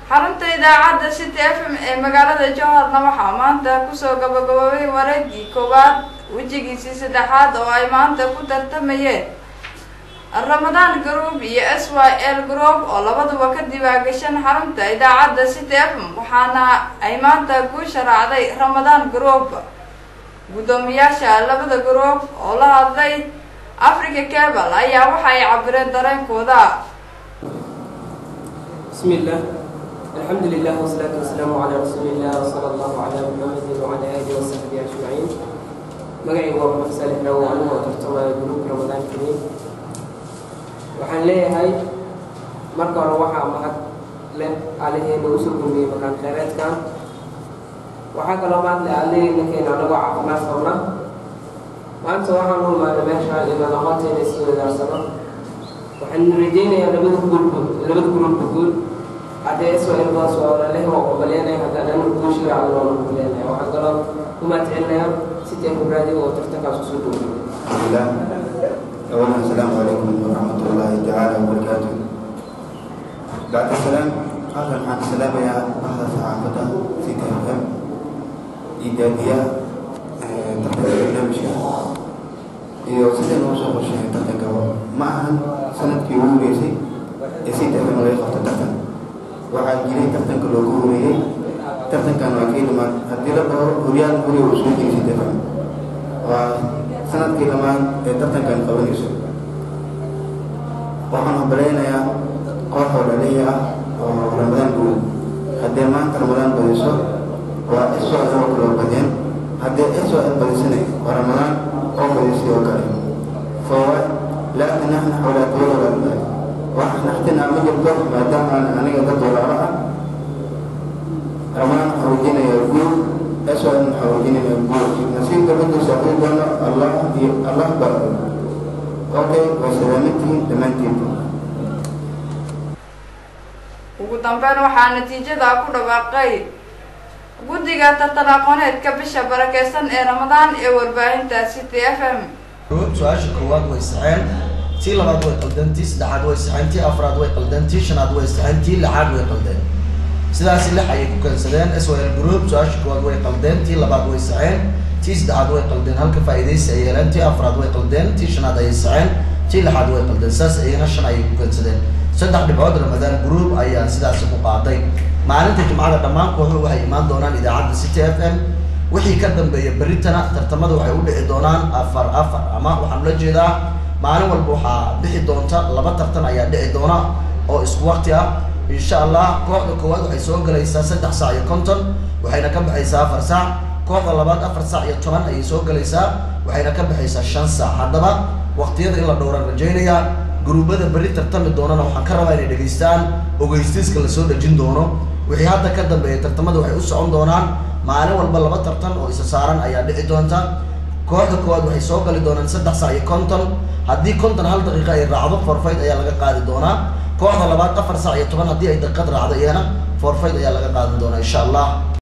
xarunta idaacadda city f m ee magaalada jowharna waxaa maanta kusoo gabagaboobay wareegii koowaad wejigiisii saddexaad oo ay maanta ku tartamayeen ramadaan group iyo s y l group oo labaduba ka diwaagashan xarunta idaacadda city f m waxaana ay maanta guusha raacday ramadaan group guddoomiyaasha labada group oo la hadlay africa cable ayaa waxa ay cabireen dareenkooda بسم الله الحمد لله والصلاة والسلام على رسول الله وصلى الله على محمد وعلى آله وصحبه أجمعين magacay waa maxamed saalix rawo anigu oo tartamaya gruubka ramadaan kariim waxaan leeyahay marka hore waxaa mahad leh aliheena usoo gurmiyey makaan kheyreedkan waxaa kaloo mahad leh aliheena keena anagoo caafimaad qabna maanta waxaan u imaanay meesha inaan aqoonteena isii wadaarsano waxaan rajeynayaa labada guulba labada gruubka guul haddee iswailbaas waa leh waa qobaleenaya haddaan anigu guushiga cadloona qobaleenaya waxaan kaloo ku mahadcelinayaa sidii khibraadiga oo tartankaas usoo dhoweyay الله أولا السلام عليكم ورحمة الله تعالى وبركاته بعد السلام أهلا مع السلام يا أهل صحافة سيدي الأم إيجابية تحت البرنامج iyo sidii noo soo qorsheeyay tartanka ma ahan sanadkii ugu horeysay ee si tartan laga qabto tartan waxaa jiray tartanka loogu horeeyey tartankan waa kii dhamaad haddii la dhaho horyaal hore uu soo jiray si tartan waa sanadkii dhamaad ee tartankan qabanayso waxaan hubaleynayaa koox oo dhaliya ah oo ramadaan guud haddii maanta ramadaan badiso waa isoo oo kaloo badeen haddii isoo ay badisana waa ramadaan oo badisay oo kale foowa laa tanaxnax walaa tawala walaa wax naxtinaa ma jirto maadaama aan aniga dad walaalo ah ramadaan waxaa wejinaya guud isoo aan waxaa wejinaya guud nasiibka miduu saaxiib doono allah iyo allah baa okay waa salaamantihiin dhammaantiin ugu dambeyn waxaa natiijada ku dhawaaqay guddiga tartan aqooneedka bisha barakeysan ee ramadaan ee warbaahinta city f m su-aasha koowaad way saxeen tii labaad way qaldeen tii saddexaad way saxeen tii afraad way qaldeen tii shanaad way saxeen tii lixaad way qaldeen sidaasi lix ayay ku keensadeen s l group su-aasha koowaad way qaldeen tii labaad way saxeen tii saddexaad way qaldeen halka faa'iidaysi ay yeeleen tii afraad way qaldeen tii shanaad ayay saxeen tii lixaad way qaldeen saas ayana shan ayay ku keensadeen saddex dhibcood ramadaan group ayaa sidaasi ku qaaday maalinta jimcada dhammaan kooxuhu waxay imaan doonaan idaacadda city f m wixii ka dambeeya berritana tartamada waxay u dhici doonaan afar afar ama waxaan ula jeedaa maalin walba waxaa bixi doonta laba tartan ayaa dhici doona oo isku waqti ah insha allah kooxda koowaad waxay soo galaysaa saddex saac iyo konton waxayna ka baxaysaa afar saac kooxda labaad afar saac iyo toban ayay soo galaysaa waxayna ka baxaysaa shan saac haddaba waqtiyada in la dhowran rajaynaya gruubada berri tartami doonana waxaan ka rabaa inay dhegaystaan ogeystiiska lasoo dhejin doono wixii hadda ka dambeeya tartamada waxay u socon doonaan maalin walba laba tartan oo isa saaran ayaa dhici doonta kooxda koowaad waxay soo gali doonaan saddex saac iyo konton haddii konton hal daqiiqa ay raacdo forfayt ayaa laga qaadi doonaa kooxda labaad afar saac iyo toban haddii ay daqiiqad raacdo iyana forfayt ayaa laga qaadan doonaa insha allah